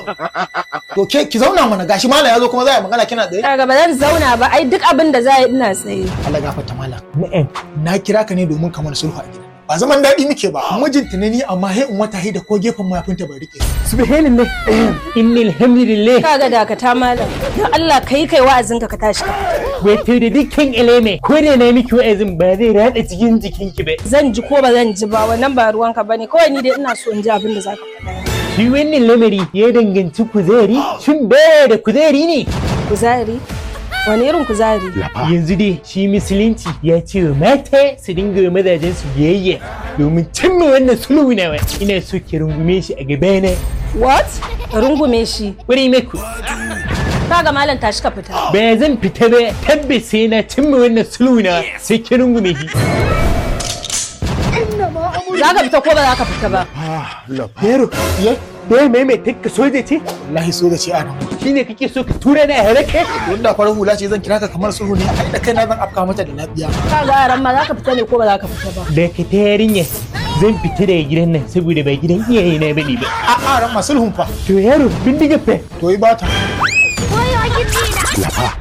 To ke ki zauna mana gashi malam ya zo kuma za a yi magana kina tsaye. Daga ba zan zauna ba ai duk abin da za yi ina tsaye. Allah gafarta malam. Na'am. Na kira ka ne domin ka mana sulhu a gida. Ba zaman daɗi muke ba. Mijinta ne ni amma he in wata da ko gefen mayafinta bai rike. subhanallah innal hamdulillah Kaga dakata malam. Don Allah kai kai wa'azinka ka tashi ka. wato da dukkan ileme ko da na miki wa'azin ba zai rada cikin jikinki ba Zan ji ko ba zan ji ba wannan ba ruwanka bane kawai ni dai ina so in ji abin da zaka faɗa. shi wannan lamari ya danganci kuzari shin baya da kuzari ne Kuzari? Wani irin kuzari? yanzu dai shi musulunci ya ce wa mata su dinga wa mazajen su biyayya domin cimma wannan sulhu nawa ina so ki rungume shi a gabana What? Rungume shi. wuri maku Kaga malam tashi ka fita. ba zan fita ba tabbas sai na cimma wannan sulhu na sai ki rungume shi Za ka fita ko ba za ka fita ba? yaro ya ya maimaita ka soja ce Wallahi so da ce a nan. shine kake so ka tura na halaka Wanda farar hula ce zan kira ka kamar sulhu ne ai da kaina zan afka mata da lafiya. Kaga yaran ma za ka fita ne ko ba za ka fita ba? da ka ta yarinya zan fita daga gidan nan saboda ba gidan iyaye na bane ba A a ran ma sulhun fa. to yaro bindiga fa To yi bata. Wayo gidi na. Lafa